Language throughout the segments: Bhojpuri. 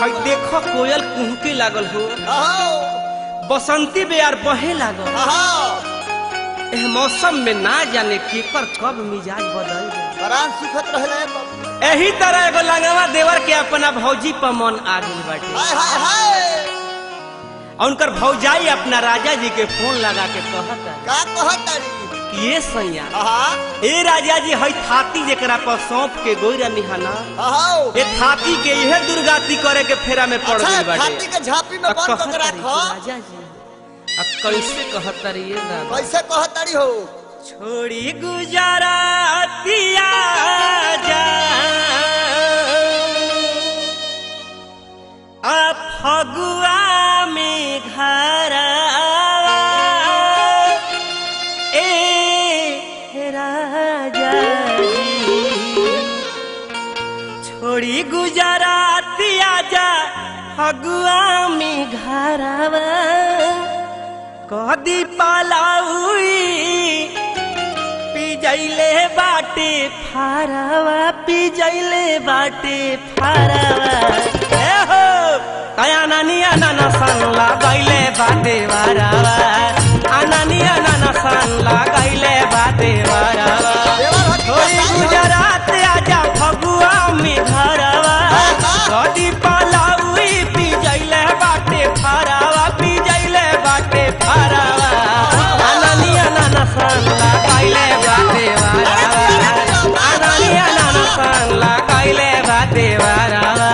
हई देखो कोयल कुहके लागल हो अहो बसंती बेयार बहे लागल अहो एह मौसम में ना जाने केकर कब मिजाज बदल जाए बरान सुखत रहले बाबू। एही तरह एगो लंगवा देवर के अपना भौजी पर मन आ गई बाटे हाय हाय हाय और उनकर भौजाई अपना राजा जी के फोन लगा के कहता का कहत तारी कि ये सैया आहा ए राजा जी हई थाती जेकरा पर सौंप के गोइरा निहाना अहो ए थाती के इहे दुर्गाती करे के फेरा में पड़ अच्छा गई बाटे छाती के झांपी में आ बंद कहत करके तारी कि राखो राजा जी आ कैसे कहत तारी ये दादा कैसे कहत तारी हो छोड़ी गुजरातिया जा आ फगुआ में घर ए राजा जी छोड़ी गुजरातिया जा फगुआ में घरवा कदी पालाउई पिजैले बाटे फारवा पिजैले बाटे फारवा ए हो कया नानिया नाना सन लगैले बाटे वारवा अनानिया नाना सन लगैले बाटे वारवा देवर हट होई गुजरात आजा फगुआ में घरवा कदी पालाउई पिजैले बाटे फारवा पिजैले बाटे फारवा अनानिया नाना सन लगाइले बाटे वारवा अनानिया नाना सन लगाइले बाटे वारवा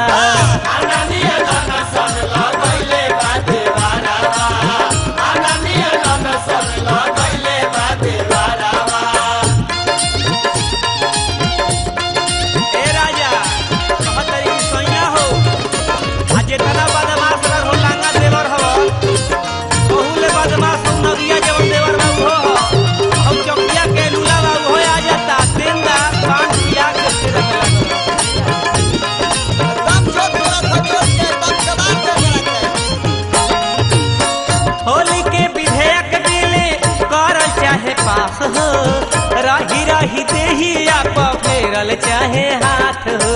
ए राजा कहतरी कि सैया हो आ जेतना बदमाश रह हो लांगा देवर हो बहुले बदमाश हो नदिया जवन देवर बाबू हो हम चौकिया के लूला बाबू हो आ जाता तेंदा पान पिया के फिर दम छोड़ तोरा खजोर के दम जवान दे रखे होली के विधेयक दिले कर चाहे पास हो रही रही देही आप फेरल चाहे हाथ हो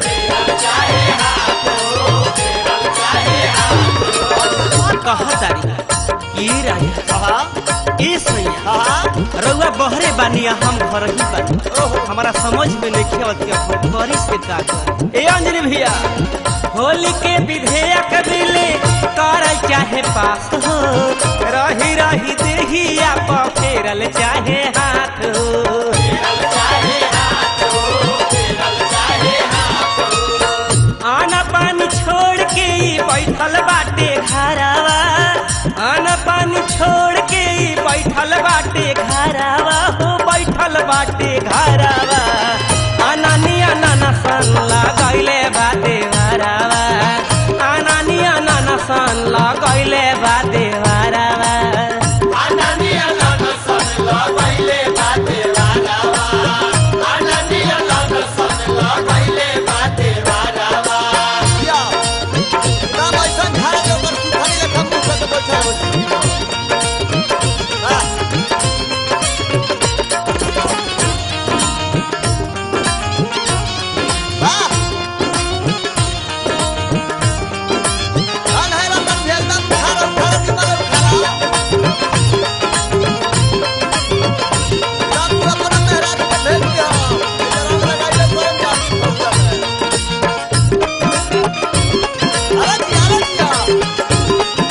कहतारी की राजा आहा ए सैया आहा रउआ बहरे बानी आ हम घर ही बानी हमारा समझ में नहीं आवत कि हम करी से का करी। ए अंजलि भैया होली के विधेयक दिले कर चाहे पास हो रही रही देही आप फेरल चाहे हाथ हो आना पानी छोड़ के ई बैठल बाटे घरवा आना पानी छोड़ के ई बैठल बाटे घरवा हो बैठल बाटे घरवा अनानिया नाना सन लगैले बाटे घरवा अनानिया नाना सन लगैले बाटे घरवा या नाम ऐसा झाड़ के ऊपर सुखारी लेखा मुंह से बैठा हो हां वाह अन है रतन भेल दम खारो खारो की मगर खारा दम पूरा पूरा मेहराज के भेल दिया जरा लगाइले कोई जानी पहुंचा अरे दिया अरे दिया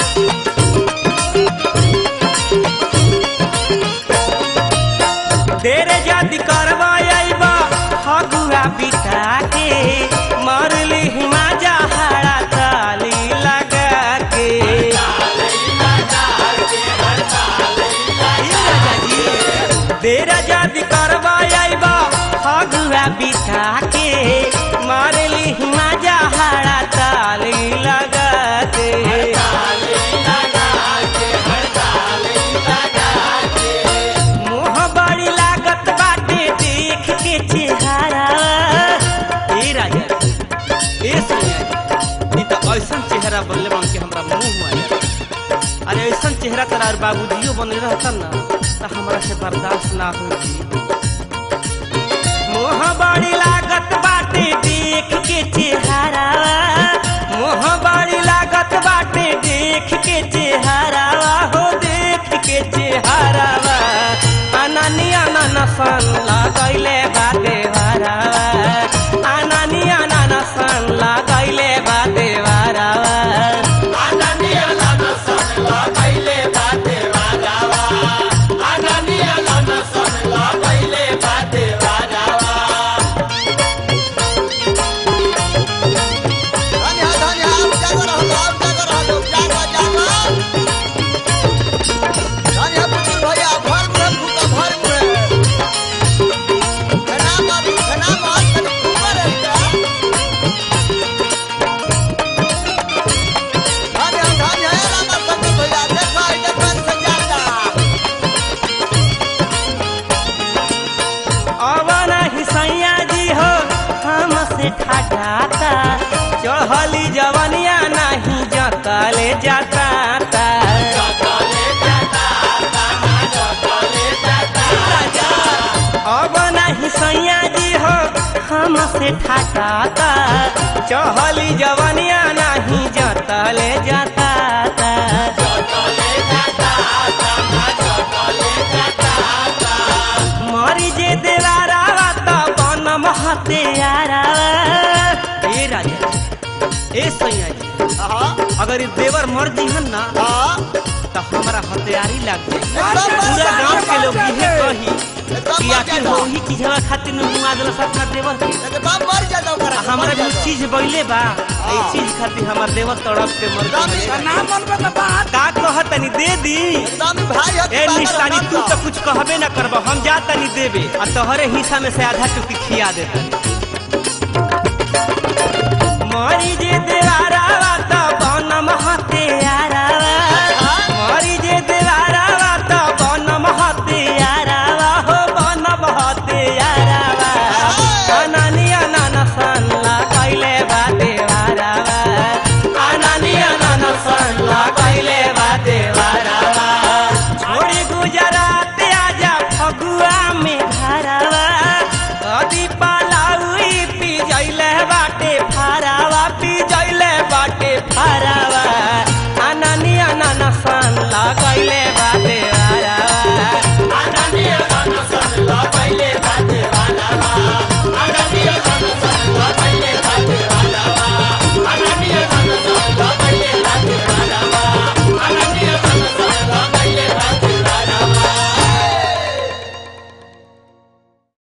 तेरे जाति करवा आइबा फगुआ बिता के मरली हिमा जहाड़ा ताली लगा के ई राजा जी, तेरा जाति करवा आइबा फगुआ बिता के मरली हिमा जहाड़ा ताली लगा के मोह बड़ी लागत बाटे देख के चेहरा ए राजा ए सैया ई त ऐसन चेहरा बनले बन के हमरा मुंह में आया अरे ऐसन चेहरा तोरा और बाबूजियो बने रहता ना त हमरा से बर्दाश्त ना होई मोह बड़ी लागत बाटे देख के चेहरा मोह सन लगैले बा देवरावा आनानी आनाना सन लगैले बा देवरावा धन्य है, धन्य है, आप जागो रहो, आप जागो रहो, जागो, जागो। धन्य है, पुतुल भैया, भर मुहे फूका, भर मुहे। खना मार, खना मार, तनी फूका रे बेटा। धन्य है, धन्य है, रामा शंकर भैया, देखो, ई देखो, ऐसे जाता। अब नहीं सैया जी हो हमसे ठाठाता चढ़ली जवनिया नहीं जतले जाता अब नहीं सैया जी हो हमसे ठाठाता चढ़ली जवनिया नहीं जतले जाता मरी जे देवारावा त बन महते यारावा ए राजा ए सैया जी हाँ, अगर ई देवर मर जीहन ना हाँ, त हमारा हथियारी लग जाई एकदम मर पूरा जाए, गांव के लोग मर इहे जाए। कही एकदम कि मर आखिर जाए। हो ही चीजवा खातिर न मुआ देलस अपना देवर के एकदम मर जाता ओकरा, आ हमरा मर भी जाता। चीज बइले बा ए हाँ। चीज खातिर हमार देवर तड़प के मर एकदम गइल। ही- नाम बोलबे तो बात का कहत तनी दे दी एकदम ही भाई है, ए बाबा निशानी तू रतन तो का। कुछ कहबे ना करब हम जा तनी देबे आ तोहरे हिस्सा में से आधा टुकी खिया देता मरी जे दे